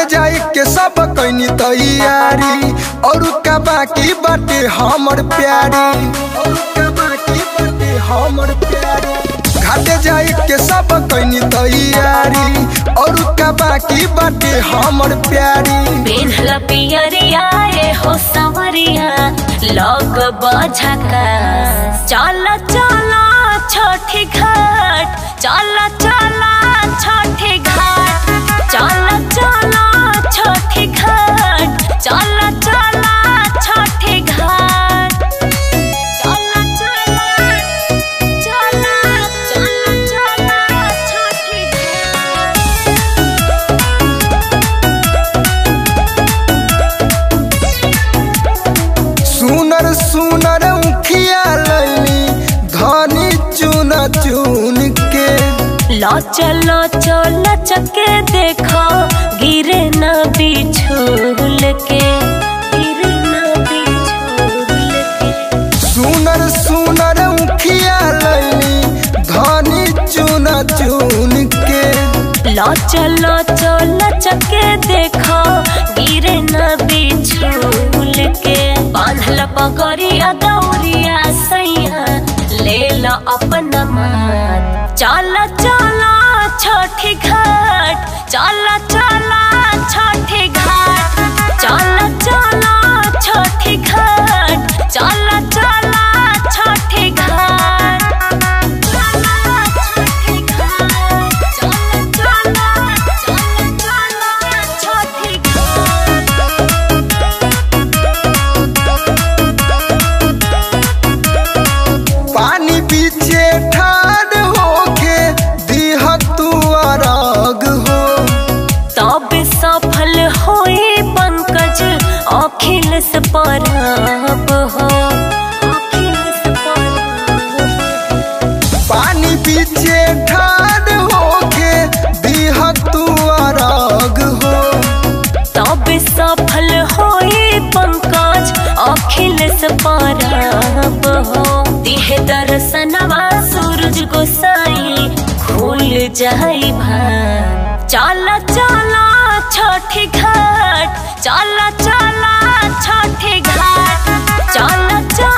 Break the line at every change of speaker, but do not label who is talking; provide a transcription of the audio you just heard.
जाए के सब कैनी तैयारी और का बाकी बाटे हमर प्यारी और का बाकी बाटे हमर प्यारी घाटे जाए के सब कैनी तैयारी और का बाकी बाटे हमर प्यारी
पेन्हल पियरिया ए हो सवरिया लग बझका चल चल छठी घाट चल चल छठी घाट चल चल छठी घाट चल चल छठी घाट चल चल चल चल चल छठी घाट
सुनर सुनर उखिया लैनी धनी चुन चुन के
लच लच लचके देखो गिरे न बिछुल के गिरे न बिछुल के
सुनर सुनर उखिया लैनी धनी चुन चुन के
लच लच लचके देखो गिरे न बिछुल के बांधल पगड़िया दौरिया सैया ले लो अपना मान चल चल छठी घाट चल चल छठी घाट चल चल छठी घाट चल चल छठी घाट चल छठी घाट चल चल चल चल छठी घाट
पानी पीछे ठाड़ होके दिह तू अरग हो
तब सफल होए पंकज अखिल से परब हो अखिल से परब
पानी पीछे ठाड़ होके दिह तू अरग हो
तब सफल होए पंकज अखिल से परब हो दिह दर्शनवा सूरज गोसाई खुल जाई भान चल चल छठी घाट चल चल छठी घाट चल चल